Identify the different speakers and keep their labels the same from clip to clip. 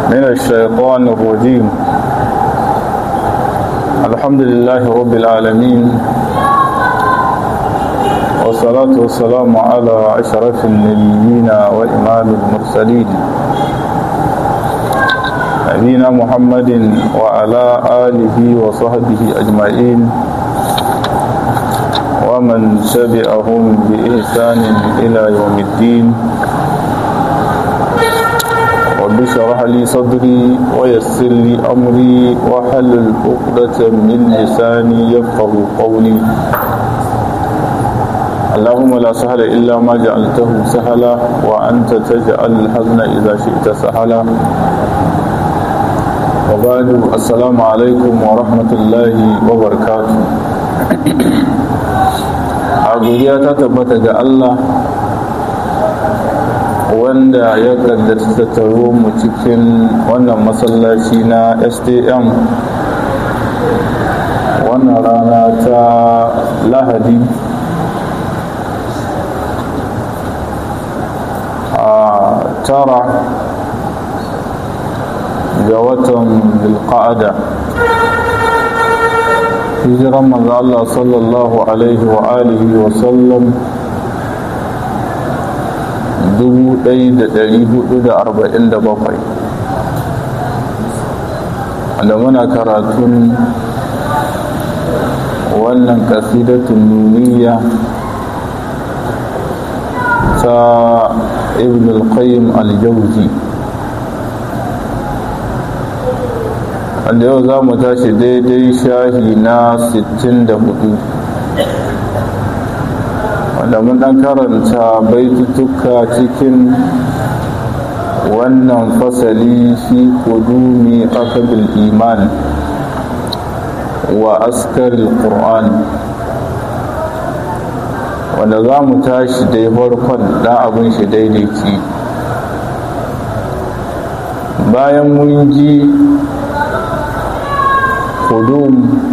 Speaker 1: من الشيطان الرجيم الحمد لله رب العالمين والصلاة والسلام على أشرف النبيين وإمام المرسلين نبينا محمد وعلى آله وصحبه أجمعين ومن تبعهم بإحسان إلى يوم الدين رب اشرح لي صدري ويسر لي أمري وحلل عقدة من لساني يفقه قولي اللهم لا سهل إلا ما جعلته سهلا وأنت تجعل الحزن إذا شئت سهلا وبعد السلام عليكم ورحمة الله وبركاته godiya ta tabbata ga Allah wanda ya kaddata tattaro mu cikin wannan masallaci na stm wannan rana ta lahadi a tara ga watan bilqa'ada hijiran manzo Allah sallallahu alaihi wa alihi wa sallam 1447 da muna karatun wannan kasidatun nuniya ta ibn al-qayyim al-jawzi wanda yau za mu tashi daidai shahi na 64 wanda mun dan karanta baitutuka cikin wannan fasali fi kudumi akabil iman wa askaril qur'an wanda za mu tashi dai farkon dan abin shi daidaici bayan mun ji hudum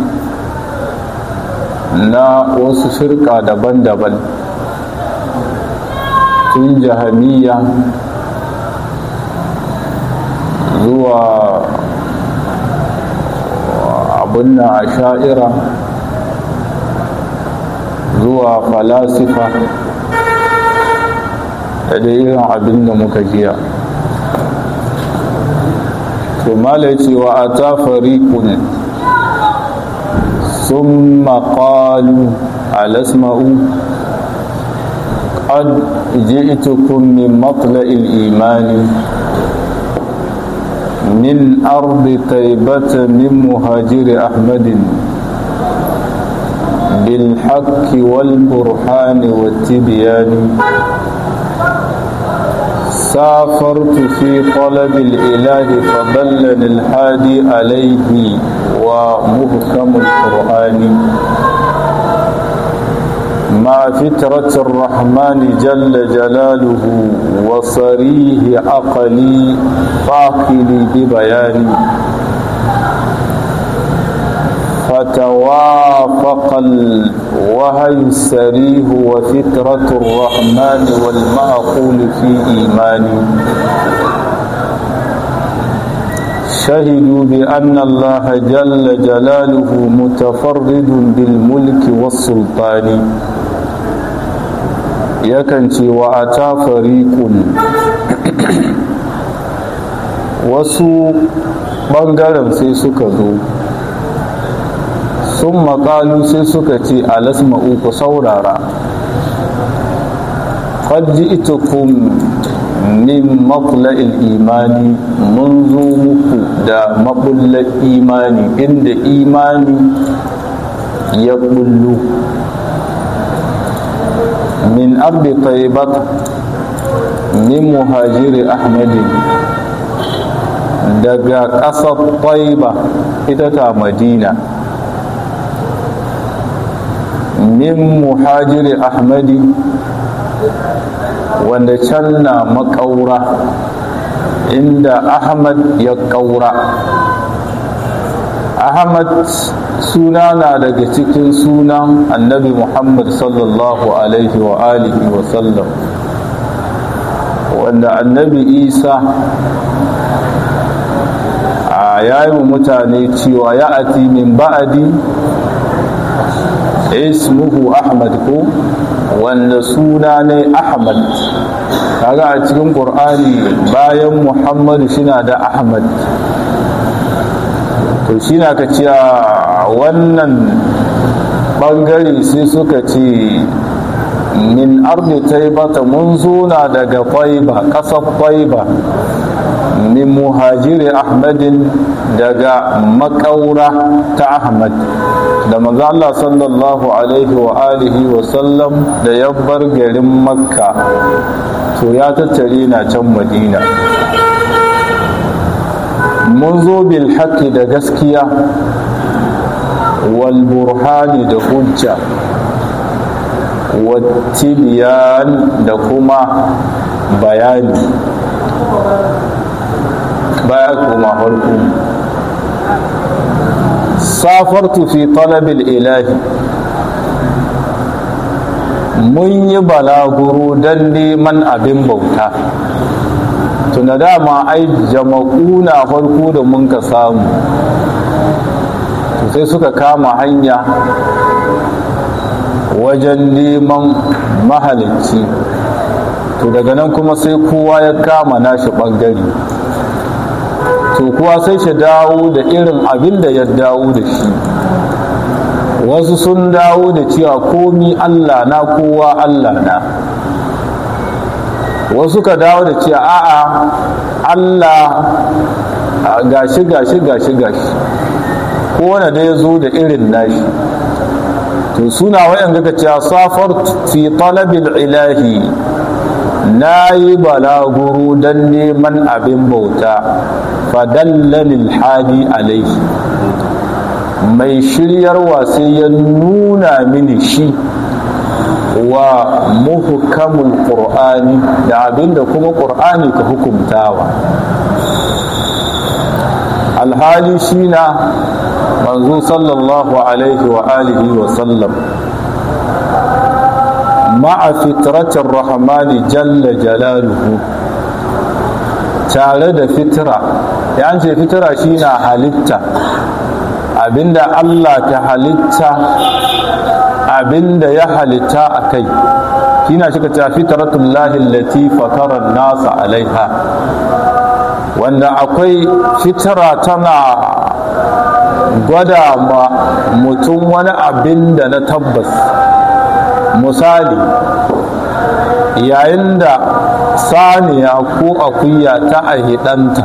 Speaker 1: na wasu firka daban-daban tun jahamiya zuwa abin na a sha'ira zuwa falasifa da dai irin abin da muka jiya to mala cewa a ta fariƙun ثم قالوا على اسمعوا قد جئتكم من مطلع الإيمان من أرض طيبة من مهاجر أحمد بالحق والبرهان والتبيان سافرت في طلب الإله فضلني الحادي عليه ومهكم القرآن مع فترة الرحمن جل جلاله وصريه عقلي فاقلي ببيان فتوافق الوهي السريه وفترة الرحمن والمعقول في إيماني شهدوا بأن الله جل جلاله متفرد بالملك والسلطان يكنتي وأتى فريق wasu ɓangaren sai suka zo sun maƙalu sai suka ce alasma'u ku saurara ƙadji ita min matla'il imani mun zo muku da mabullar imani inda imani ya bullu min ardi taibat min muhajiri ahmadin daga ƙasar taiba ita ta madina min muhajiri ahmadi wanda can na makaura inda ahmad ya kaura ahmad suna na daga cikin sunan annabi muhammad sallallahu alaihi wa alihi wa sallam wanda annabi isa a yayi mutane cewa ya ati min ba'adi ismuhu ahmad ko wanda suna ne ahmad kaga a cikin qur'ani bayan muhammadu shina da ahmad to shi na ka ce wannan bangare sai suka ce min ardi taibata mun zuna daga taiba ƙasar taiba min muhajiri ahmadin daga makaura ta ahmad da manzo Allah sallallahu alaihi wa alihi wa sallam da ya bar garin makka to ya tattare na can madina mun zo bil haqqi da gaskiya wal burhani da hujja wattibiyan da kuma bayani baya kuma farko safartu fi talabil ilahi mun yi balaguro don neman abin bauta tuna dama ai jama'u na farko da mun ka samu sai suka kama hanya wajen neman mahalicci to daga nan kuma sai kowa ya kama nashi ɓangare to kuwa sai shi dawo da irin abin da ya dawo da shi wasu sun dawo da cewa komi allah na kowa allah na wasu ka dawo da cewa a'a allah gashi gashi gashi gashi kowane da ya zo da irin nashi to suna wayan ga cewa safar fi talabil ilahi na yi balaguro don neman abin bauta fadallalil hadi alaihi mai shiryarwa sai ya nuna mini shi wa muhukamul qur'ani da abinda kuma qur'ani ka hukumtawa alhali shi na manzo sallallahu alaihi wa alihi wa sallam ma'a fitratin rahmani jalla jalaluhu tare da fitra ya ce fitra shi na halitta abinda Allah ta halitta abinda ya halitta a kai shi na shi ka ce fitratullahi lati fatara nasa alaiha wanda akwai fitra tana gwada ma mutum wani abin da na tabbas misali yayin da saniya ko akuya ta ahidanta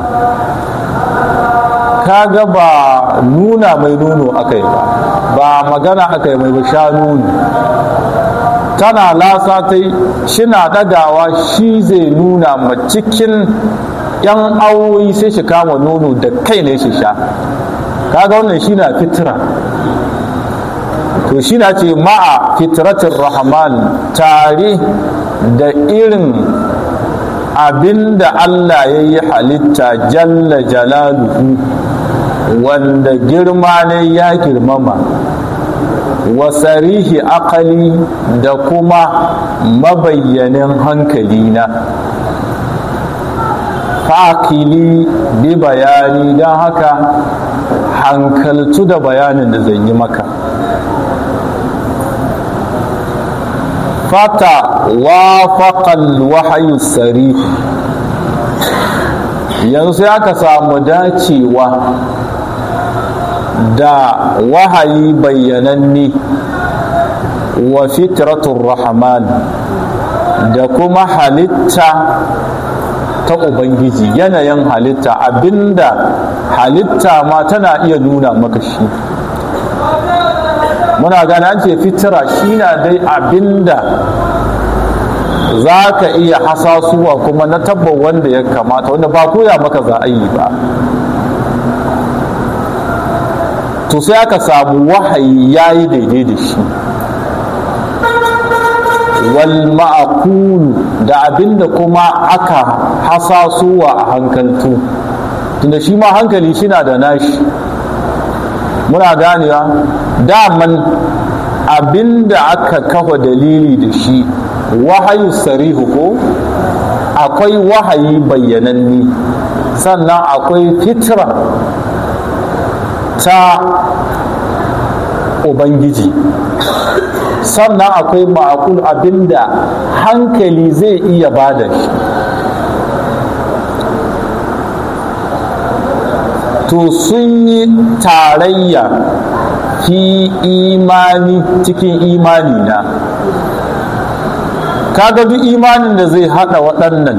Speaker 1: kaga ba nuna mai nono aka yi ba ba magana aka yi mai ba sha nono tana lasa ta yi shina dagawa shi zai nuna ma cikin yan awoyi sai shi kama nono da kai ne shi sha kaga wannan shi na fitira to shi na ce ma'a fitratin rahman tare da irin abinda Allah ya yi halitta jalla jalaluhu wanda girma ne ya girmama wasarihi akali da kuma mabayyanin hankali na fakili bi bayani don haka hankaltu da bayanin da zan yi maka fata wafaƙal wahayu sari yanzu ya ka samu dacewa da wahayi bayyananne wa fitratun rahman da kuma halitta ta ubangiji yanayin halitta abinda halitta ma tana iya nuna maka shi muna gane an ce fitira shi na dai abinda za ka iya hasasuwa kuma na tabbar wanda ya kamata wanda ba koya maka za a yi ba to sai aka samu wahayi ya yi daidai da shi wal ma'akulu da abinda kuma aka hasasuwa a hankaltu tunda shi ma hankali shi na da nashi muna ganewa daman abinda aka kafa dalili da shi wahayu sarihu ko akwai wahayi bayyananni sannan akwai fitra ta ubangiji sannan akwai ma'akul abinda hankali zai iya bada shi to sun yi tarayya fi imani cikin imani na kaga duk imanin da zai hada waɗannan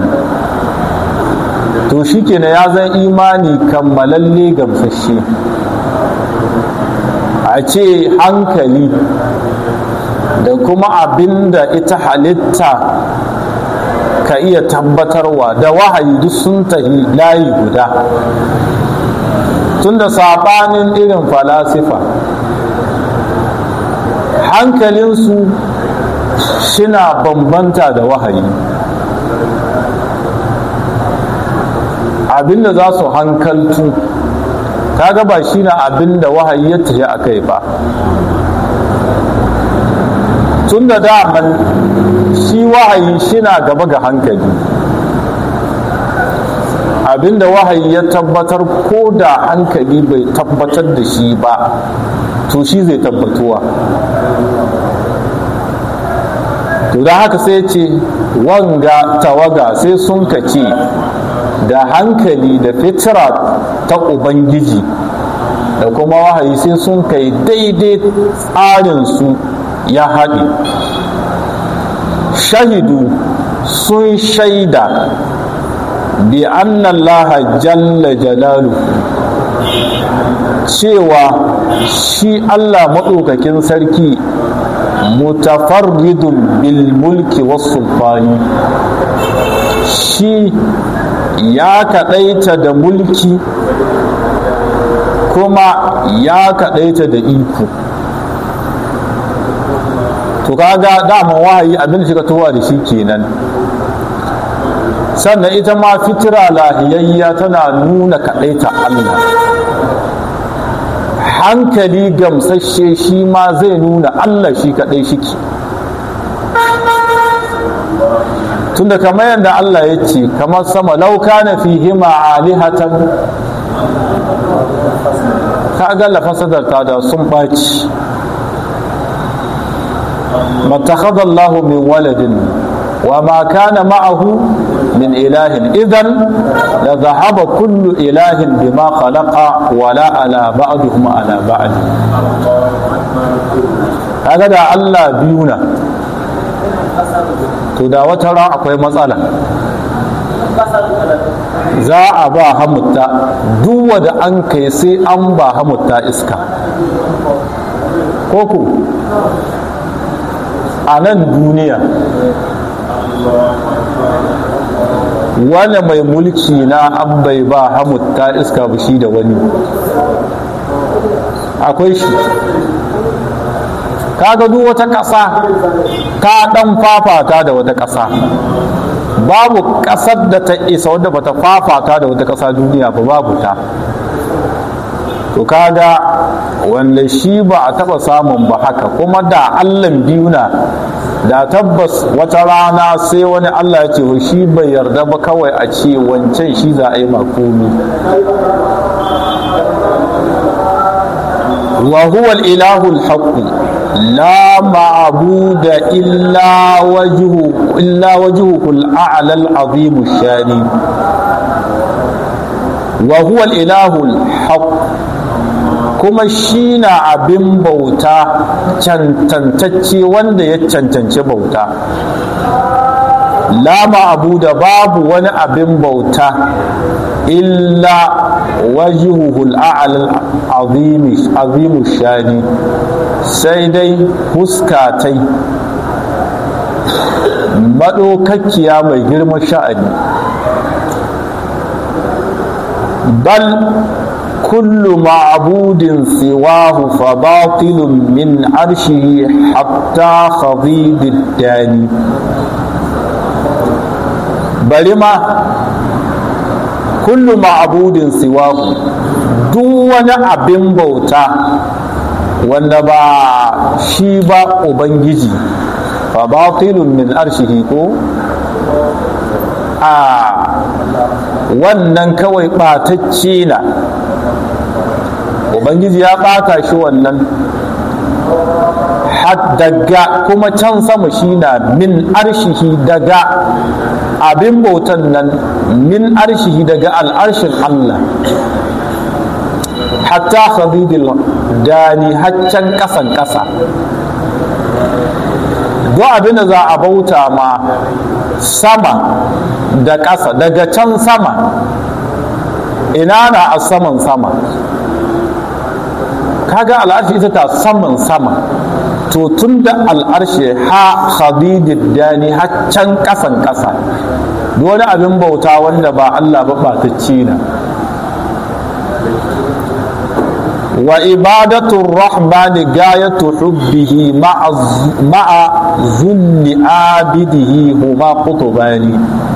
Speaker 1: to shi ya zan imani kammalalle gamsashe a ce hankali da kuma abin da ita halitta ka iya tabbatarwa da wahayi duk sun tafi layi guda tunda saɓanin irin falasifa hankalinsu shina bambanta da wahayi abinda za su hankaltu kaga ba shi na abinda wahayi ya tafi a kai ba tun da daman shi wahayi shina gaba ga hankali abinda wahayi ya tabbatar ko da hankali bai tabbatar da shi ba to shi zai tabbatuwa to da haka sai ce wanga tawaga sai sun kace da hankali da fitira ta ubangiji da kuma wahayi sai sun kai daidai tsarinsu ya haɗe shahidu sun shaida bi annallaha jalla jalalu cewa shi allah maɗaukakin sarki mutafarridun bil mulki wasu shi ya kaɗaita da mulki kuma ya kaɗaita da iko to kaga daman wahayi abin da shiga towa da shi kenan sannan ita ma fitira lahiyayya tana nuna kaɗaita Allah hankali gamsashe shi ma zai nuna Allah shi kaɗai shike tunda kamar yadda Allah ya ce kamar sama lauka na fi hima alihatan ka ga lafasadar ta da sun ɓaci matakhadallahu min waladin wa ma kana ma'ahu min ilahin idan la zahaba kullu ilahin bima khalaqa wala ala ba'dihum ala ba'd kaga da Allah biyu na to da wata ran akwai matsala za a ba hamutta duk wanda an kai sai an ba hamutta iska koko a nan duniya wani mai mulki na an bai ba hamutta iska ba shi da wani akwai shi kaga duk wata ƙasa ta ɗan fafata da wata ƙasa babu ƙasar da ta isa wadda ba ta fafata da wata ƙasa duniya ba babu ta to kaga wanda shi ba a taɓa samun ba haka kuma da allan biyu na da tabbas wata rana sai wani allah ya ce shi bai yarda ba kawai a ce wancan shi za a yi makomi wa huwa al-ilahu al-haqq la ma'buda illa wajhu illa wajhuhu al-a'la al-azim ash-shani wa huwa al-ilahu al-haqq kuma shi na abin bauta cancantacce wanda ya cancanci bauta lama abu da babu wani abin bauta illa wajihuhul a'al azimu shani sai dai huskatai maɗaukakkiya mai girman sha'ani bal كل معبود سواه فباطل من عرشه حتى خضيض الداني بلما كل معبود سواه دون abin bauta wanda ba shi ba ubangiji fa batilun min arshihi ko a wannan kawai ɓatacce na ubangiji ya ɓata shi wannan daga kuma can sama shi na min arshihi daga abin bautan nan min arshihi daga al'arshin Allah hatta khadidil dani haccan kasan kasa duk abin da za a bauta ma sama da ƙasa daga can sama ina na a saman sama kaga al'arshi ita ta saman sama to tun da al'arshe ha khadidid dani haccan kasan kasa wani abin bauta wanda ba Allah ba batacci na wa ibadatu rahmani gayatu hubbihi ma'a zulli abidihi huma qutbani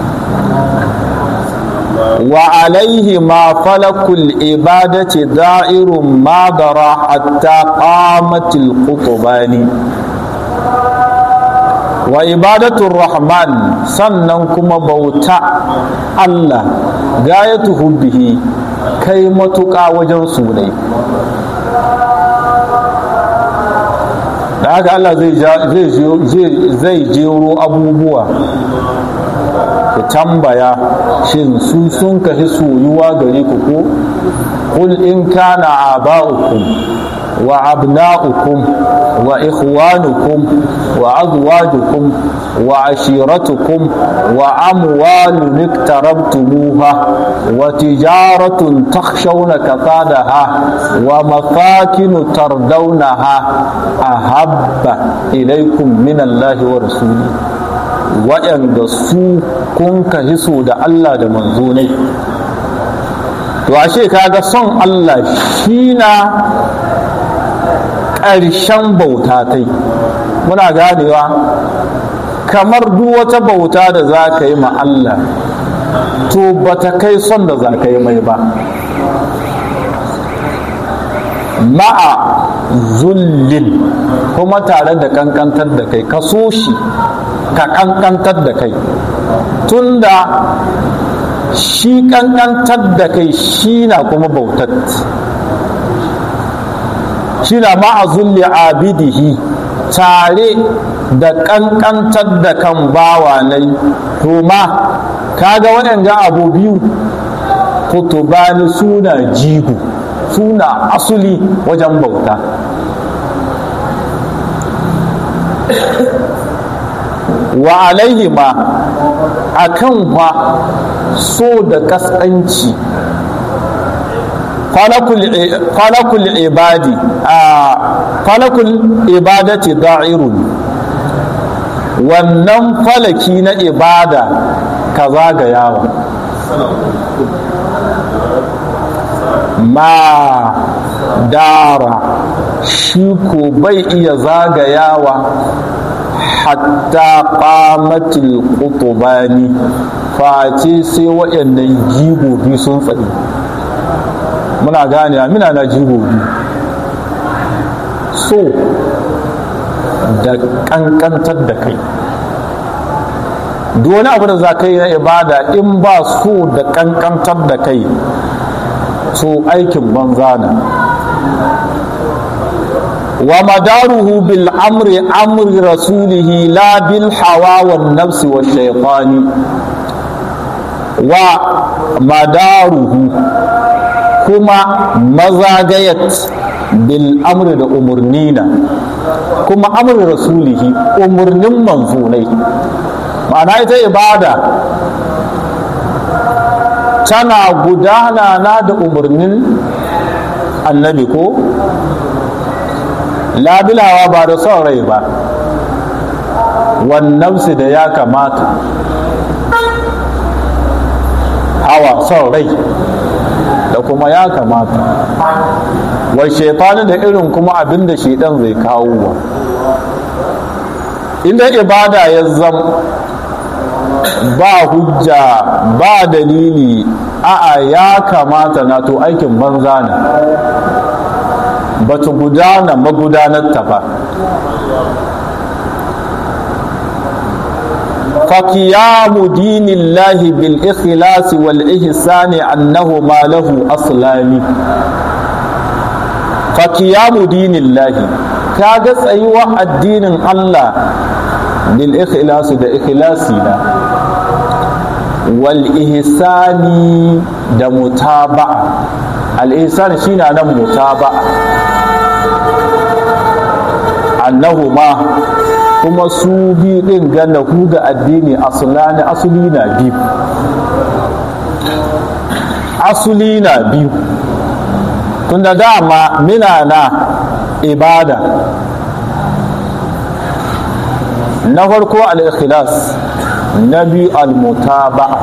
Speaker 1: وعليهما فلك العبادة دائر ما درى حتى قامت القطبان وعبادة الرحمن سننكم بوتا الله غاية حبه كي متقى وجن سوني da haka Allah zai jero abubuwa ku tambaya shin su sun kafi soyuwa gare ku ko qul in kana aba'ukum wa abna'ukum wa ikhwanukum wa azwajukum wa ashiratukum wa amwalun iktarabtumuha wa tijaratun takhshawna kasadaha wa masakin tardawnaha ahabba ilaykum min Allahi wa rasulihi waɗanda su kun ka hiso da Allah da manzo ne to ashe kaga son Allah shi na ƙarshen bauta ta muna ganewa kamar duk wata bauta da za ka yi ma Allah to ba ta kai son da za ka yi mai ba ma'a zullin kuma tare da kankantar da kai ka so shi ka kankantar da kai tunda shi kankantar da kai shi na kuma bautat shi na ma'azulli abidihi tare da kankantar da kan bawa nai to ma kaga waɗanda abu biyu kutubani suna jigo suna asuli wajen bauta wa alaihima a kan fa so da kaskanci falakul ibadi a falakul ibadati da'irun wannan falaki na ibada ka zagayawa ma dara shi ko bai iya zagayawa hatta qamatil qutbani face sai waɗannan jigobi sun tsaye muna gane amina na jigobi so da kankantar da kai duk wani abu da za ka yi na ibada in ba so da kankantar da kai so aikin banza na wa madaruhu bil amri amri rasulihi la bil hawa wan nafsi wa shaytani wa madaruhu kuma mazagayat bil amri da umurnina kuma amri rasulihi umurnin manzonai ma'ana ita ibada tana gudana na da umarnin annabi ko labilawa ba da son rai ba wannansu da ya kamata hawa son rai da kuma ya kamata wai shaitani da irin kuma abin da shaitan zai kawo wa inda ibada ya zama ba hujja ba dalili a'a ya kamata na to aikin banza ne ba ta gudana magudanar ta ba فقيام دين الله بالإخلاص والإحسان أنه ما له أصلان fa qiyamu dinillahi kaga tsayuwa addinin Allah bil ikhlasi da ikhlasi na wal ihsani da mutaba'a al ihsan shine nan mutaba'a annahuma kuma su bi din ganna ku ga addini asulani asuli na biyu asuli na biyu tunda dama mina na ibada na farko al-ikhlas na biyu al-mutaba'a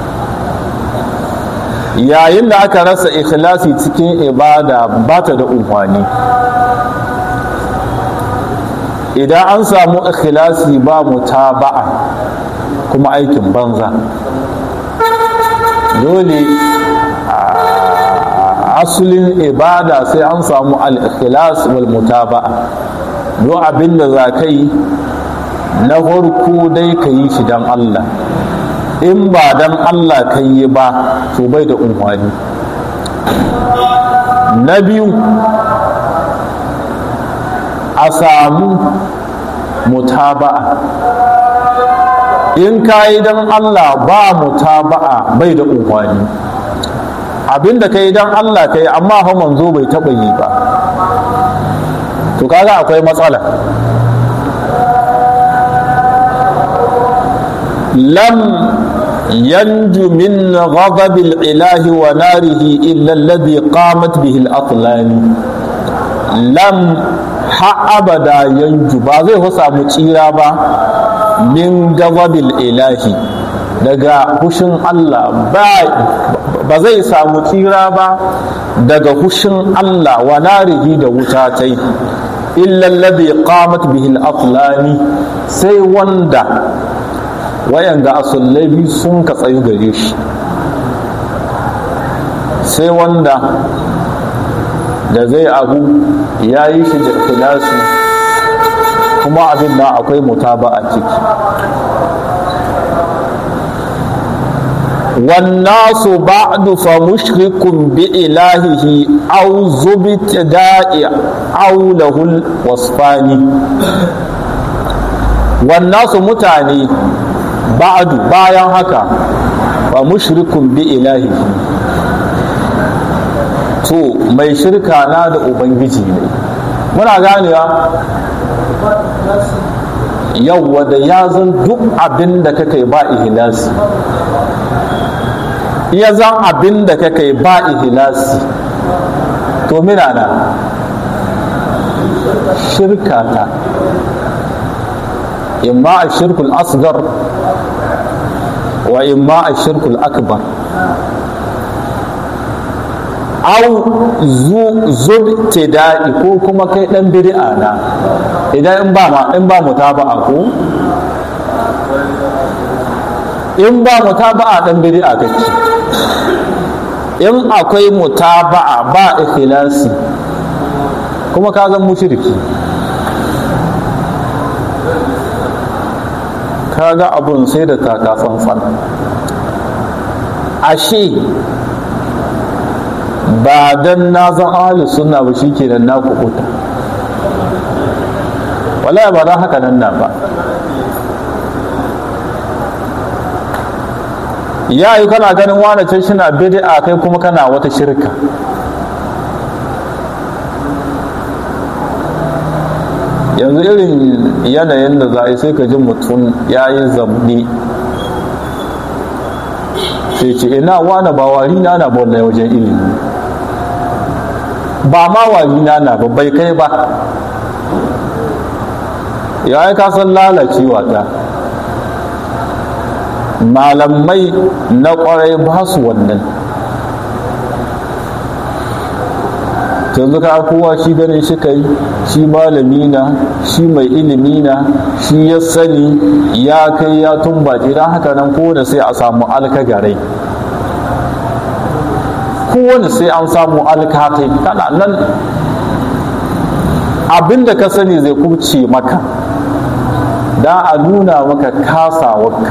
Speaker 1: yayin da aka rasa ikhlasi cikin ibada ba ta da umfani idan an samu ikhlasi ba mutaba'a kuma aikin banza dole asulin ibada sai an samu al-ikhlas wal mutaba'a don abin da za ka yi na farko dai ka yi shi don Allah in ba don Allah ka yi ba to bai da unhwani na biyu a samu mutaba'a in ka yi don Allah ba mutaba'a bai da unhwani abinda ka yi don Allah ka yi amma fa manzo bai taɓa yi ba to kaga akwai matsala lam yanju min ghadabil ilahi wa narihi illa alladhi qamat bihi al-aqlani lam ha abada yanju ba zai samu tsira ba min ghadabil ilahi daga hushin Allah ba zai samu tsira ba daga hushin Allah wa narihi da wuta tai illa alladhi qamat bihi al-aqlani sai wanda wayanda asullabi sun ka tsayu gare shi sai wanda da zai abu ya yi shi da ikhlasi kuma abin da akwai mutaba a ciki والناس بعد فمشرك بإلهه أو زبت دائع أو له الوصفان والناس متاني بعد bayan haka fa mushrikun bi ilahi to mai shirka na da ubangiji ne muna ganewa yawwa da ya zan duk abin da kakai ba ihlasi iya zan abin da kakai ba ihlasi to mina na shirka ta imma a shirkul asgar wa imma a shirkul akbar au zub daɗi ko kuma kai ɗan bid'a na idan in ba ma in ba mutaba'a ko in ba mutaba'a ɗan bid'a kake in akwai mutaba'a ba ikhlasi kuma ka zan mushriki kaga abun sai da taka tsantsan ashe ba dan na zan ahli sunna ba shi kenan na kubuta wallahi ba dan haka nan na ba ya yi kana ganin wane can shi na bid'a kai kuma kana wata shirka yanzu irin yanayin da za a yi sai ka ji mutum ya yi zamni sai ce ina wane ba wari na na ba wajen ilimi ba ma wari na na ba bai kai ba ya yi kasan lalacewa ta malamai na kwarai ba su wannan yanzu ka kowa shi ganin shi kai shi malami na shi mai ilimi na shi ya sani ya kai ya tumbace don haka nan kowane sai a samu alkagarai kowane sai an samu alkatai kana nan abinda ka sani zai kubce maka da a nuna maka kasawarka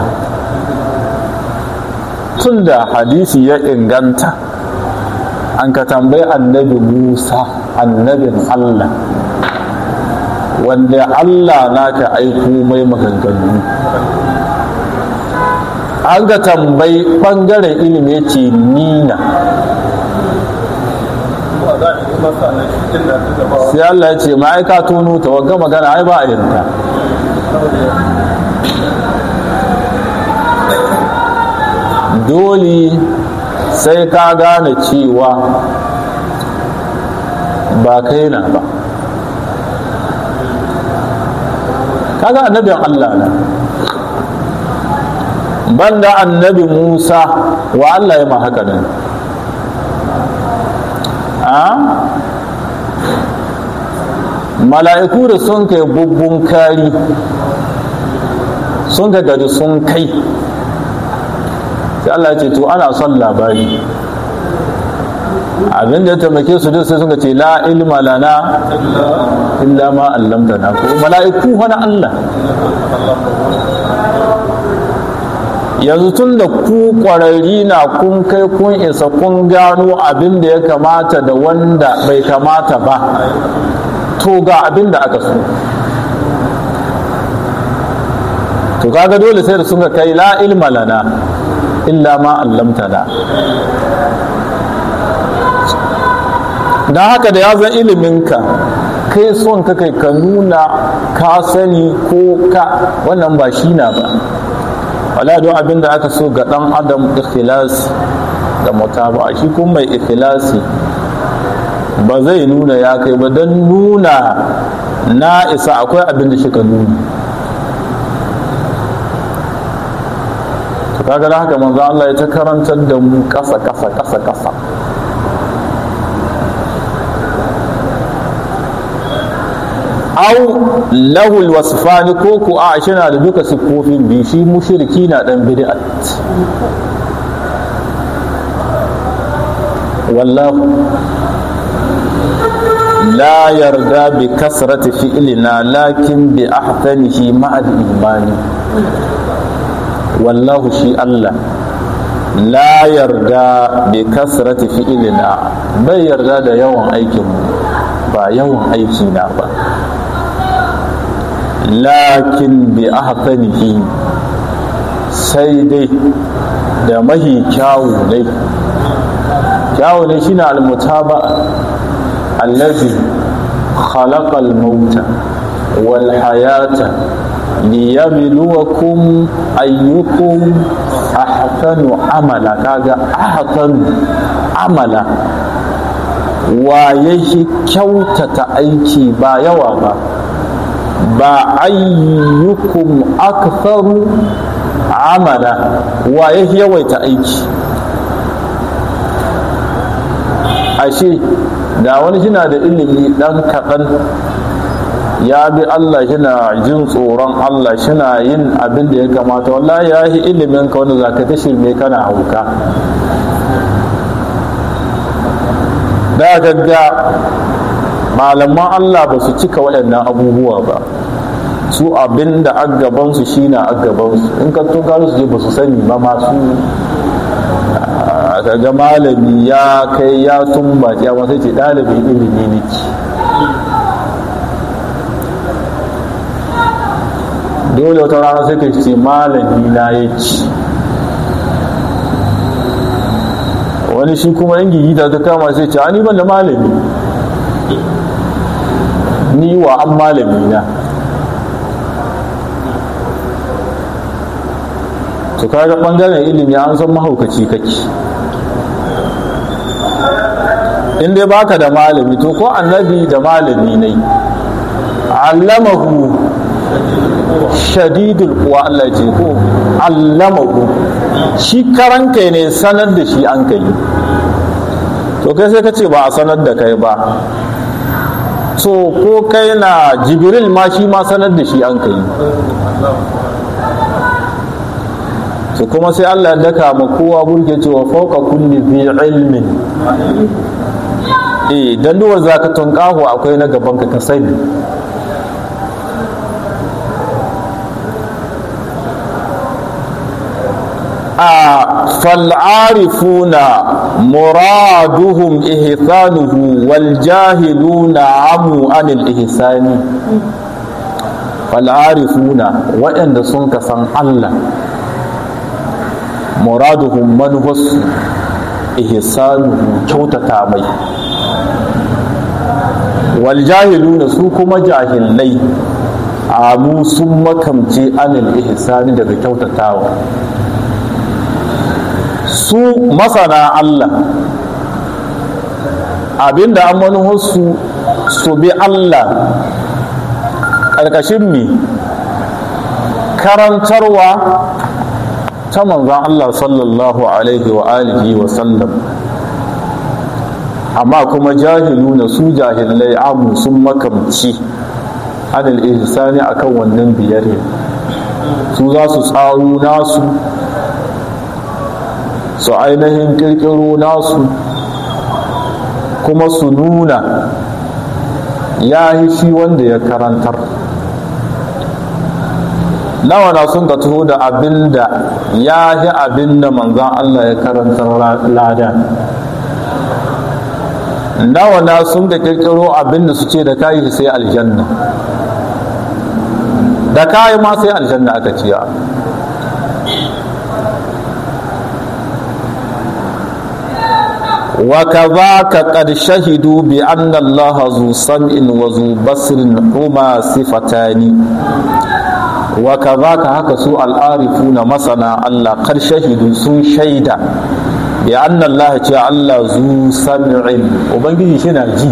Speaker 1: tun da hadisi ya inganta an ka tambayi annabi musa annabin Allah wanda Allah naka aiko mai maganganu an ga tambayi ɓangaren ilimi ya ce nina sai Allah ya ce ma'aika tono ta wagga magana ai ba a yinta dole sai ka gane cewa ba kai na ba kaga annabin Allah na banda annabi Musa wa Allah ya ma haka nan a mala'iku da sun kai bubbun kari sun ga gari sun kai sai Allah ya ce to ana son labari abin da ya taimake su duk sai suka ce la ilma lana illa ma allamtana ko mala'iku wani Allah yanzu tun da ku ƙwararri na kun kai kun isa kun gano abin da ya kamata da wanda bai kamata ba to ga abin da aka so to kaga dole sai da sun ga kai la ilma lana illa ma allamtana don haka da ya zan iliminka kai son ka kai ka nuna ka sani ko ka wannan ba shi na ba wala don abin da aka so ga dan adam ikhlas da mutaba shi kuma mai ikhlasi ba zai nuna ya kai ba don nuna na isa akwai abin da shi ka nuna kaga da haka manzo Allah ya ta karantar da mu kasa kasa kasa kasa au lahul wasfani ko ku a shi na da duka siffofin bi shi mushriki na dan bid'at wallahu la yarda bi kasrati fi'lina lakin bi ahsanihi ma'a imani wallahu shi Allah la yarda bi kasrati fi'lina bai yarda da yawan aikin ba yawan aiki na ba lakin bi ahsanihi sai dai da mahi kyawu ne kyawu ne shine almutaba allazi khalaqa almauta wal hayata liyabluwakum ayyukum ahsanu amala kaga ahsanu amala wa yake kyautata aiki ba yawa ba ba ayyukum aktharu amala wa ya yawaita aiki ashe da wani shina da ilimi dan kaɗan ya bi Allah shina jin tsoron Allah shina yin abin da ya kamata wallahi ya yi ilimin ka wanda za ka ta shirme kana hauka da gagga malaman Allah ba su cika waɗannan abubuwa ba su abin da agabansu shi na agabansu in ka tun su je ba su sani ba masu kaga malami ya kai ya tumbaci ya sai ce ɗalibin ilimi niki dole wata rana sai ka ce malami na ya ci wani shi kuma yan gigita ta kama sai ce ni ban da malami ni wa an malami na to kaga bangaren ilimi an san mahaukaci kake in dai baka da malami to ko annabi da malami ne allamahu shadidul kuwa Allah ce ko allamahu shi karan kai ne sanar da shi an kai to kai sai ka ce ba a sanar da kai ba so ko kai na jibril ma shi ma sanar da shi an kai su kuma sai Allah ya daka ma kowa burge cewa fauka kulli bi ilmin eh dan duwar zaka tunkaho akwai na gaban ka ka sani a fal'arifuna muraduhum ihsanuhu wal jahiluna amu anil ihsani fal'arifuna waɗanda sun ka san Allah muraduhum manufarsu ihsanuhu kyautata mai wal jahiluna su kuma jahilai amu sun makamce anil ihsani daga kyautatawa su masana Allah abinda an manuwarsu su bi Allah ƙarƙashin mi karantarwa ta manzan Allah sallallahu alaihi wa alihi wa sallam amma kuma jahiluna su jahilai amu sun makamci anil ihsani akan wannan biyar su za su tsaro nasu su ainihin kirkiro nasu kuma su nuna ya yi shi wanda ya karantar nawa na sun ka taho da abin da ya yi abin da manzan Allah ya karantar lada nawa na sun ka kirkiro abin da su ce da kayi sai aljanna da kayi ma sai aljanna aka ciya وكذاك قد شهدوا بأن الله ذو سمع وذو بصر هما صفتان وكذاك هكا سوء العارفون مثلا الله قد شهدوا سن شيدا بأن الله تعالى ذو سمع وبنجي شنا جي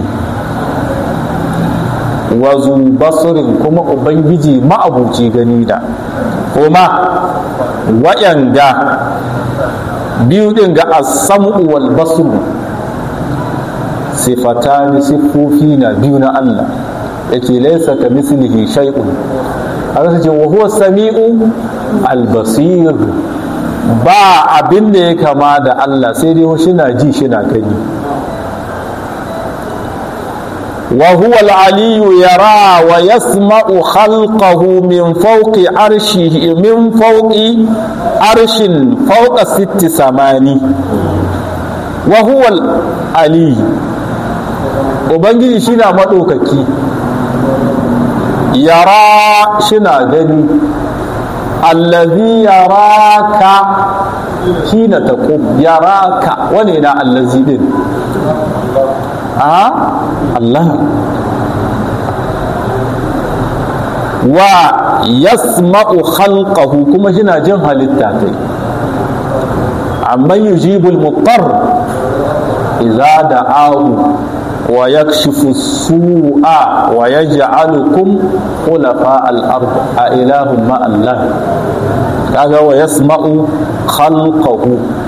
Speaker 1: وذو بصر كما وبنجي ما أبوتي غنيدا هما ويندا biyu din ga asamu wal basru sifatani siffofi na biyu na Allah yake laisa ka mislihi shay'un haka ce wa huwa sami'u al basir ba abin da ya kama da Allah sai dai shi na ji shi na gani وهو العلي يرى ويسمع خلقه من فوق عرشه من فوق عرش فوق ست سماني وهو العلي ubangiji shina maɗaukaki yara shina gani allazi yaraka hina taqum yaraka wane na allazi din a Allah wa yasma'u khalqahu kuma shina jin halitta kai amma yujibul muttar idza da'ahu wa yakshifu su'a wa yaj'alukum khulafa al-ard a ilahum ma Allah kaga wa yasma'u khalqahu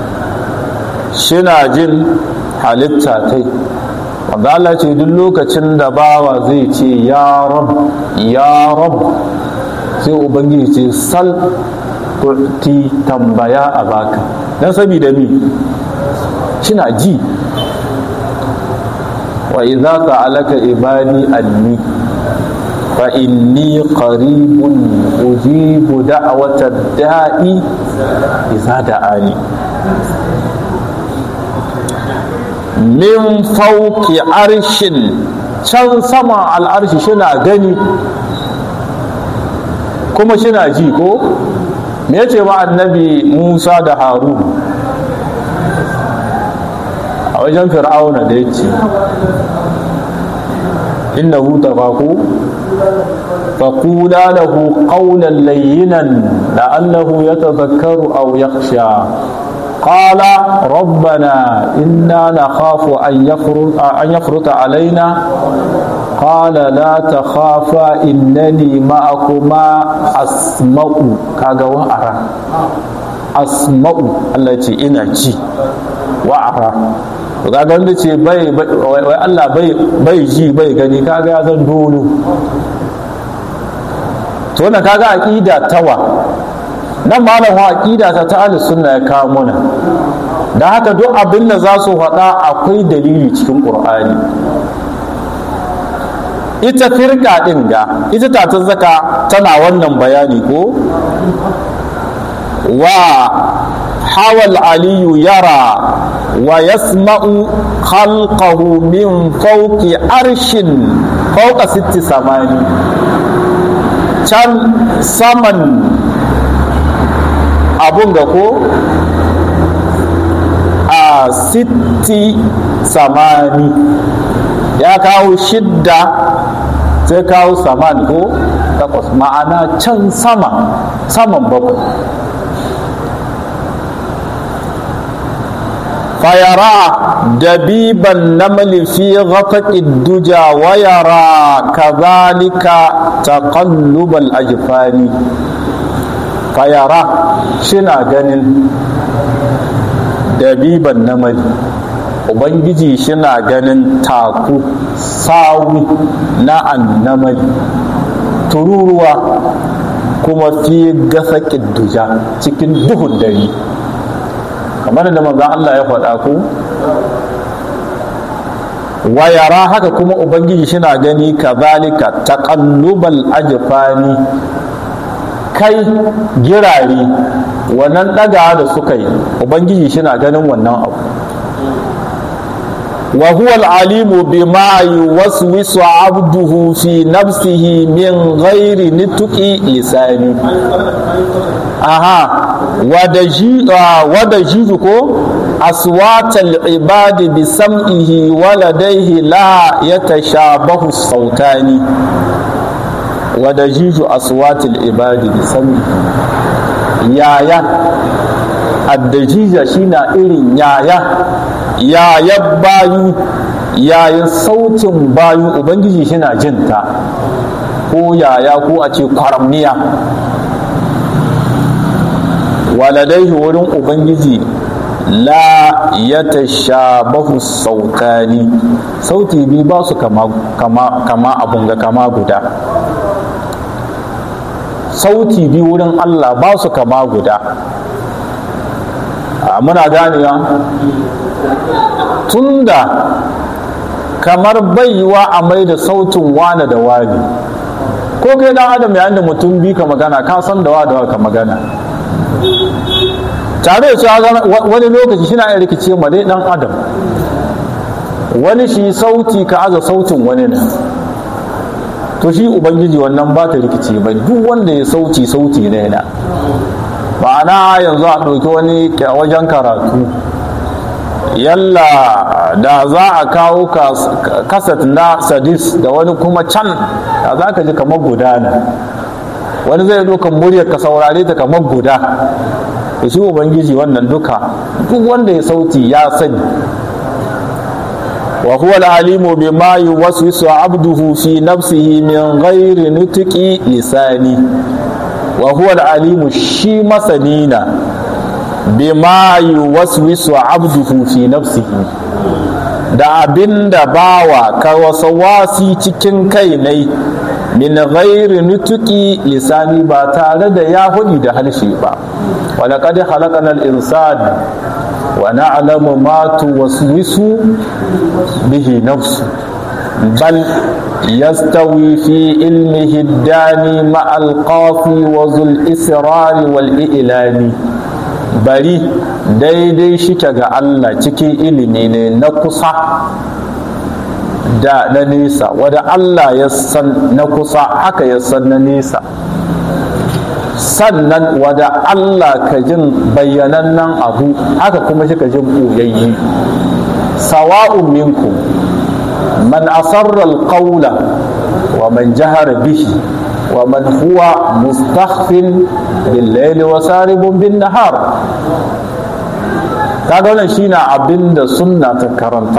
Speaker 1: shina jin halitta kai wanda Allah ce duk lokacin da bawa zai ce ya rab ya rab sai ubangiji ce sal ti tambaya a baka dan saboda mi kina ji wa idza sa'alaka ibadi anni fa inni qaribun ujibu da'wata da'i idza da'ani min fauki arshin can sama al'arshi shina gani kuma shina ji ko me yace ma annabi musa da harun a wajen fir'auna da ya ce innahu tafaku فقولا له قولا لينا لعله يتذكر او يخشى قال ربنا إنا نخاف أن يفرط, أن يفرط علينا قال لا تخافا إنني معكما أسمع كاغا وأرى أسمع التي إنا جي وأرى kaga wanda ce bai wai Allah bai ji bai gani kaga ya zan dolo to wannan kaga aqida tawa nan malam wa aqida ta ta ahlus sunna ya kawo mana dan haka duk abin da za su faɗa akwai dalili cikin qur'ani ita firka din ga ita ta ta zaka tana wannan bayani ko wa hawal aliyu yara wa yasma'u khalqahu min fawqi arshin fawqa sitti samani can saman abun ga ko a sitti samani ya kawo shidda sai kawo saman ko takwas ma'ana can sama saman bakwai فيرى دبيب النمل في غطق الدجى ويرى كذلك تقلب الأجفان فيرى شنا جنن دبيب النمل Ubangiji shina ganin taku sawu na annamali tururuwa kuma fi gasa duja cikin duhun dare kamar da manzon Allah ya faɗa ku wayara haka kuma ubangiji shina gani kazalika taqallubal ajfani kai girare wannan ɗaga da suka yi ubangiji shina ganin wannan abu wa huwa al-alimu bima yuwaswisu abduhu fi nafsihi min ghairi nituqi lisani aha wada jizu ko aswatal ibadi bi sam'ihi waladaihi la yatashabahu sautani wada jizu aswatal ibadi bi sam'ihi yaya addajija shina irin yaya yayan bayu yayin sautin bayu ubangiji shina jinta ko yaya ko a ce kwaramniya waladaihi wurin ubangiji la ya tashabahu sautani sauti biyu ba su kama, kama, kama abun ga kama guda sauti biyu wurin allah ba su kama guda muna ganewa tunda kamar baiwa a mai da sautin wane da wani ko kai dan adam yayin da mutum bi ka magana ka san da wa da ka magana tare da cewa wani lokaci shi na iya rikice ma dai dan adam wani shi sauti ka aza sautin wani ne to shi ubangiji wannan ba ta rikice ba duk wanda ya sauti sauti ne na ma'ana yanzu a ɗauki wani wajen karatu yalla da za a kawo kasat na sadis da wani kuma can da za ka ji kamar guda ne wani zai ɗaukan muryar ka saurare ta kamar guda da shi ubangiji wannan duka duk wanda ya sauti ya sani wa huwa al-alimu bima yuwaswisu abduhu fi nafsihi min ghairi nutqi lisani wa huwa al-alimu shi masanina bima yuwaswisu abduhu fi nafsihi da abinda bawa ka wasi cikin kai nai min ghairi nutuki lisani ba tare da ya hudi da harshe ba walaqad khalaqana al-insan wa na'lamu ma tuwaswisu bihi nafsu bal yastawi fi ilmihi ad-dani ma al-qafi wa zul israri wal i'lani bari daidai shike ga Allah cikin ilimi ne na kusa da na nesa wadda Allah ya san na kusa haka ya san na nesa sannan wadda Allah ka jin bayyanannen abu haka kuma shi ka jin ɓoyayyi sawa'un minkum man asarra alqawla wa man jahara bihi wa man huwa mustakhfin bil layli wa saribun bin nahar kaga wannan shine abinda sunna ta karantar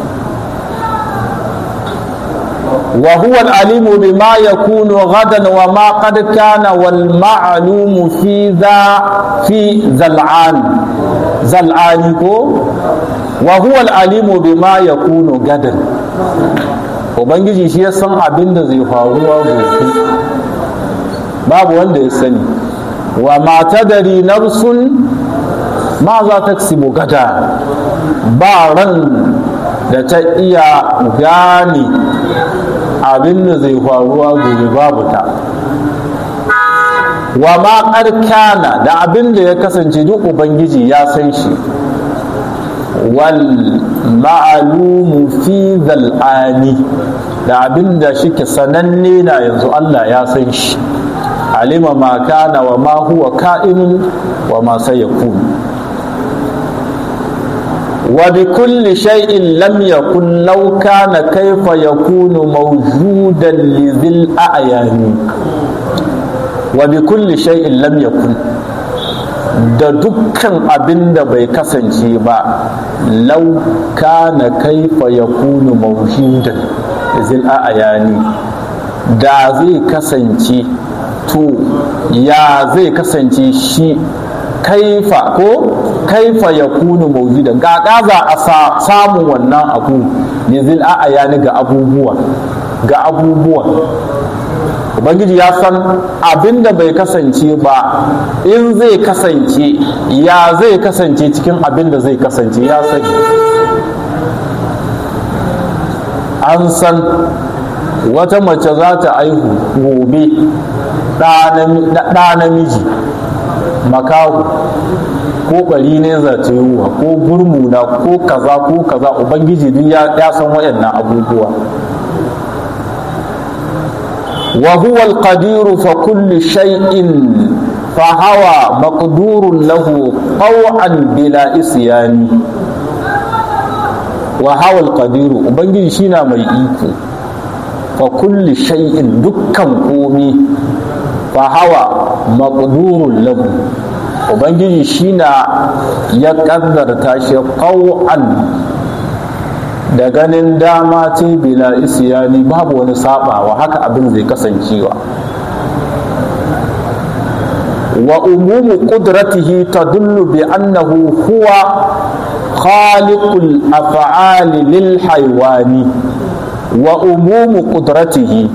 Speaker 1: وهو العليم بما يكون غدا وما قد كان والمعلوم في ذا في زلعان زلعان وهو العليم بما يكون غدا ubangiji shi ya san abin da zai faruwa gobe babu wanda ya sani wa ma tadari nafsun ma za ta gada ba ran da ta iya gane abin da zai faruwa gobe babu ta wa ma kana da abin da ya kasance duk ubangiji ya san shi wal ma'alumu fi zal'ani da abin da shike sananne na yanzu Allah ya san shi alima ma kana wa ma huwa ka'inun wa ma sayakun wa bi kulli shay'in lam yakun law kana kayfa yakunu mawjudan li dhil a'yani wa bi kulli shay'in lam yakun da dukkan abin da bai kasance ba lau kana kaifa ya kunu mawjudan zil a'yani da zai kasance to ya zai kasance shi kaifa ko kaifa ya kunu mawjudan ga za a samu wannan abu ne zil a'yani ga abubuwa ga abubuwa ubangiji ya san abin da bai kasance ba in zai kasance ya zai kasance cikin abin da zai kasance ya sani an san wata mace za ta aihu gobe ɗa namiji makahu ko bari ne za ta yiwuwa ko gurmuna ko kaza ko kaza ubangiji duk ya san waɗannan abubuwa وهو القدير فكل شيء فهوى مقدور له طوعا بلا إسيان وهو القدير وبنجي شينا مي إيكو فكل شيء دكا قومي فهوى مقدور له وبنجي شينا يقدر تاشي طوعا da ganin dama ce bila isyani babu wani sabawa haka abin zai kasancewa wa umumu qudratihi tadullu bi annahu huwa khaliqul af'ali lil haywani wa umumu qudratihi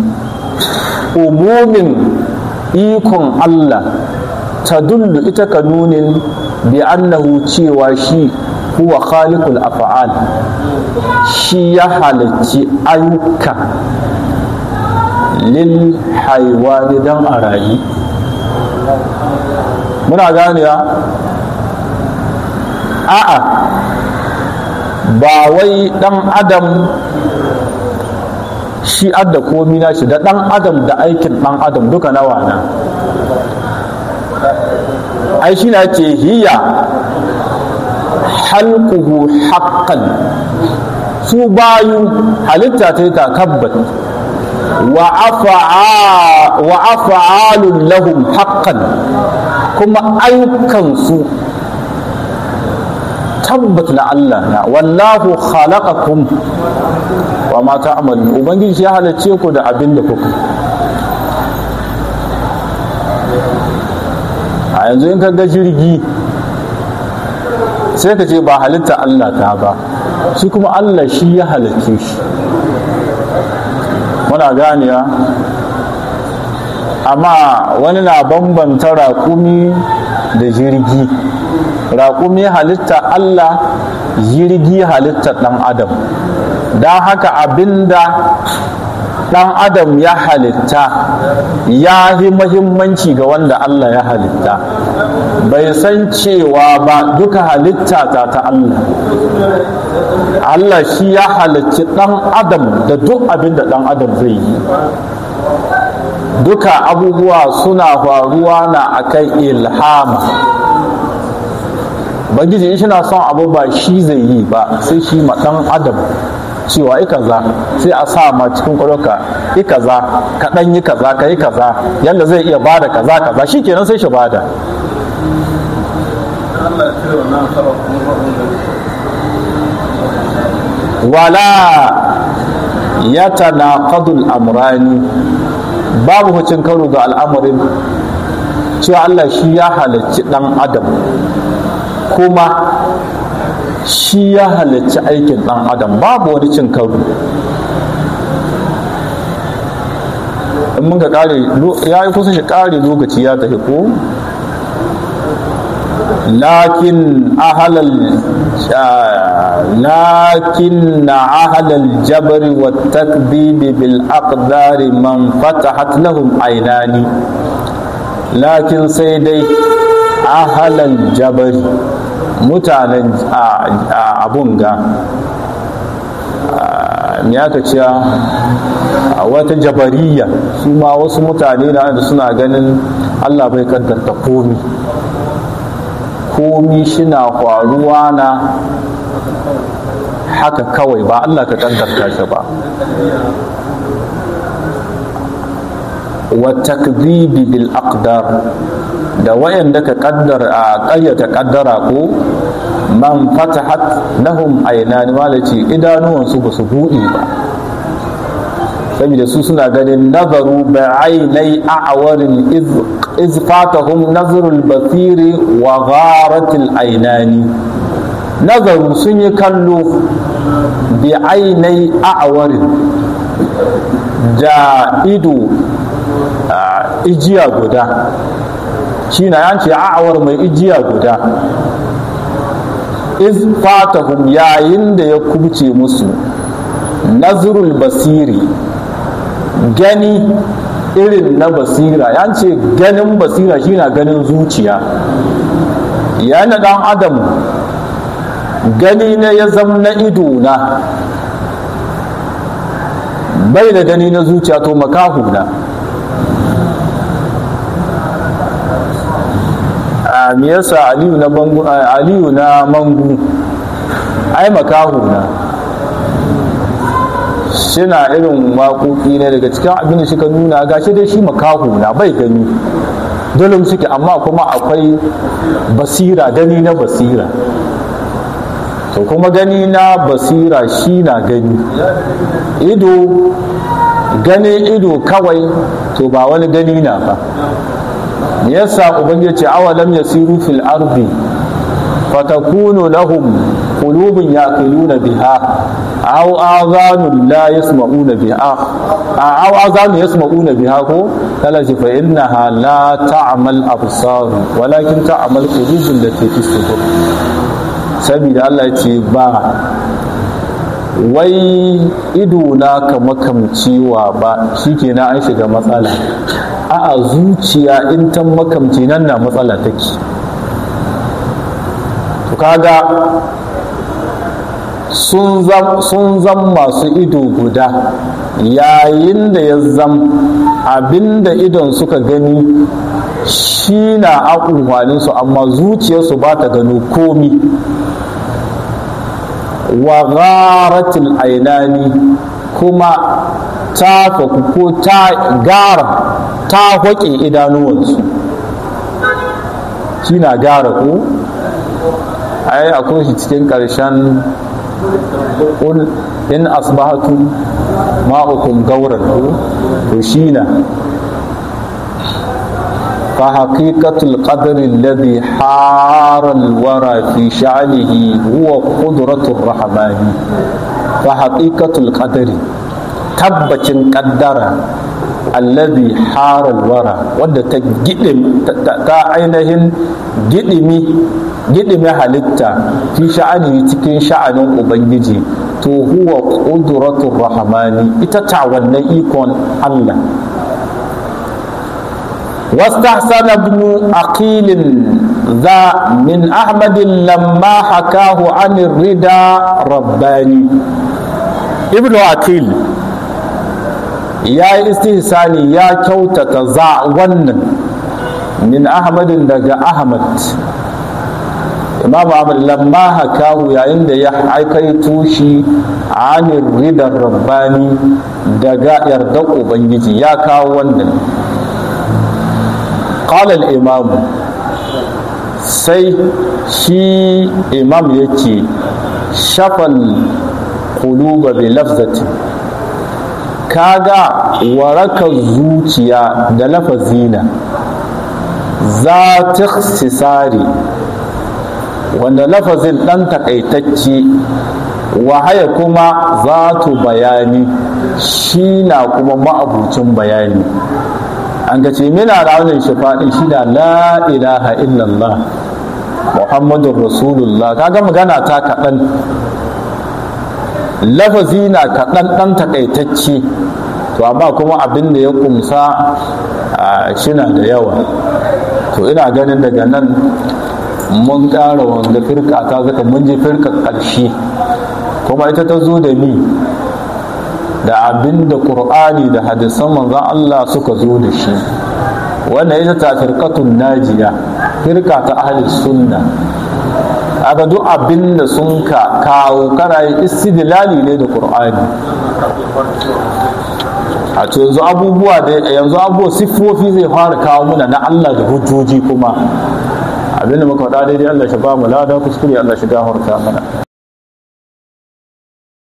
Speaker 1: umumin ikon Allah tadullu ita ka nunin bi annahu cewa shi huwa khaliqul af'al shi ya halicci ayyuka lil haiwani dan a rayu muna ganewa a'a ba wai dan adam shi adda komi na shi da dan adam da aikin dan adam duka nawa na ai shi na ce hiya halkuhu haqqan su bayu halitta ta yi takabbat wa afa'alun lahum haqqan kuma ayyukansu tabbat na Allah na wallahu khalaqakum wa ma ta'malun ubangiji ya halarce ku da abin da kuka a yanzu in ka ga jirgi sai ka ce ba halitta Allah ta ba shi kuma Allah shi ya halicce shi muna ganewa amma wani na bambanta raƙumi da jirgi raƙumi halitta Allah jirgi halitta ɗan adam don haka abinda ɗan adam ya halitta ya yi mahimmanci ga wanda Allah ya halitta bai san cewa ba duka halitta ta ta Allah Allah shi ya halicci ɗan adam da duk abin da ɗan adam zai yi duka abubuwa suna faruwa na akan ilhama bangiji in shina son abu ba shi zai yi ba sai shi ma ɗan adam cewa yi kaza sai a sa ma cikin kwaroka yi kaza ka ɗan yi kaza ka yi kaza yadda zai iya bada kaza kaza shi kenan sai shi bada wala ya tanaqadul amrani babu hucin karo ga al'amarin cewa Allah shi ya halarci ɗan adam kuma shi ya halarci aikin ɗan adam babu wani cin karo in mun ga ƙare ya yi kusa shi ƙare lokaci ya tafi ko lakin ahalal lakin na ahalal jabari wa takdibi bil aqdari man fatahat lahum ainani lakin sai dai ahalan jabari mutanen abun ga me aka ce a wata jabariya su ma wasu mutane na da suna ganin allah bai kaddarta komi komi shina faruwa na haka kawai ba allah ka kaddarta shi ba wa takzibi bil aqdar da wayanda ka kaddar a ƙayyata kaddara ko man fatahat lahum aynani malaci idanuwansu ba su buɗe ba saboda su suna ganin nazaru ba'ainai a'warin iz fatahum nazarul basiri wa gharatil ainani nazaru sun yi kallo bi ainai a'warin da ido ijiya guda shi na yanci a'awar mai ijiya guda iz fatahum yayin da ya kubce musu nazrul basiri gani irin na basira ya ce ganin basira shi na ganin zuciya yana dan adam gani ne ya zama na ido na bai da gani na zuciya to makahu na me yasa aliyu na bangu aliyu na mangu ai makahu na shina irin waƙoƙi ne daga cikin abin da suka nuna gashi dai shi makahu na bai gani dole suke amma kuma akwai basira gani na basira to kuma gani na basira shi na gani ido gani ido kawai to ba wani gani na ba me yasa ubangiji ce awalam yasiru fil ardi fatakunu lahum qulubun yaqiluna biha aw azanun la yasma'una biha aw azanun yasma'una biha ko kala ce fa innaha la ta'mal absar walakin ta'mal qulubun lati fi sudur saboda Allah ya ce ba wai ido na ka makamciwa ba shikenan an shiga matsala a'a zuciya in ta makamci nan na matsala take to kaga sun zam masu ido guda yayin da ya zam abinda idon suka gani shi na su amma zuciyarsu ba ta gano komi wa gharatil ainani kuma ta faku ko ta gara ta haƙe idanuwansu shi na gara ko ai akwai shi cikin ƙarshen ƙul in asbahatu ma'ukum gauran ko to shi na فحقيقة القدر الذي حار الورى في شأنه هو قدرة الرحمن فحقيقة القدر tabbacin kaddara allazi haral wara wadda ta gidim ta ainihin gidimi gidimi halitta fi sha'ani cikin sha'anin ubangiji to huwa qudratur rahmani ita ta wannan ikon Allah واستحسن ابن عقيل ذا من أحمد لما حكاه عن الردى رباني ابن عقيل ya yi istihsani ya kyautata za wannan min ahmadin daga ahmad imamu ahmad lamma hakahu yayin da ya aikaito shi anir ridar rabbani daga yardar ubangiji ya kawo wannan qala al-imam sai shi imam yake shafal quluba bi lafzati kaga warakar zuciya da lafazina za ta sisari wanda lafazin ɗan takaitacce wahaya kuma za tu bayani shi na kuma ma'abucin bayani an ga ce mina raunin shafaɗin shi da la ilaha illallah muhammadun rasulullah kaga magana ta kaɗan lafazi na kaɗan ɗan takaitacce to amma kuma abin da ya kumsa shina da yawa to ina ganin daga nan mun ƙara wanga firka ta zaka mun je firka ƙarshe kuma ita ta zo da ni da abin da ƙur'ani da hadisan manzan Allah suka zo da shi wannan ita ta firkatun najiya firka ta ahli sunna aka duk abin da sun ka kawo kana yi istidlali ne da ƙur'ani a to yanzu abubuwa da yanzu abubuwa siffofi zai fara kawo muna na Allah da hujjoji kuma abinda muka faɗa daidai Allah shi ba mu lada kuskure Allah shi gafarta mana